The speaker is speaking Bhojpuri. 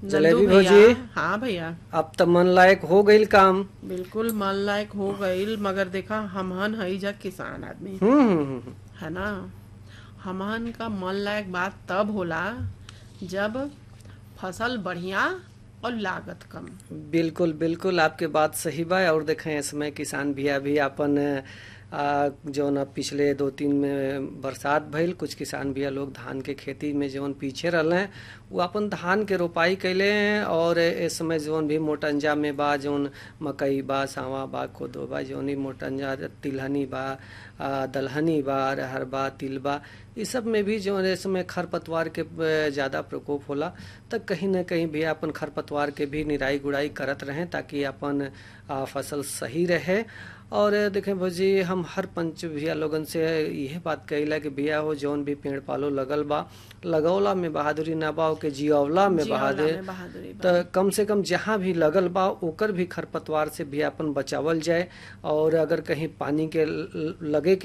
जलेबी नंदू भैया, भौजी हाँ भैया अब त मन लायक हो गईल काम बिल्कुल मन लायक हो गईल मगर देखा हमहन हई जा किसान आदमी हम्म हम्म, हम्म है ना हमहन का मन लायक बात तब होला जब फसल बढ़िया और लागत कम बिल्कुल बिल्कुल आपके बात सही बा और देखें इसमें किसान भैया भी अपन आ, जौन अब पिछले दो तीन में बरसात भइल कुछ किसान भैया लोग धान के खेती में जौन पीछे रहले हैं वो अपन धान के रोपाई कैले हैं और इस समय जौन भी मोटंजा में बा जौन मकई बा सावा बा कोदो बा जौन ही मोटंजा तिलहनी बा आ, दलहनी बा अरहर बा तिल बा इस सब में भी जो इस समय खरपतवार के अ, ज्यादा प्रकोप होला तो कहीं न कहीं भी अपन खरपतवार के भी निराई गुड़ाई करत रहें ताकि अपन आ, फसल सही रहे और देखें भौजी हम हर पंच भैया लोगन से यह बात कहिला कि भैया हो जौन भी पेड़ पालो लगल बा लगौला में बहादुरी ना बा के जियौला में जियौला बहादुर में बहादुरी बा। तो कम से कम जहाँ भी लगल बा ओकर भी खरपतवार से भी अपन बचावल जाए और अगर कहीं पानी के ल- लगे के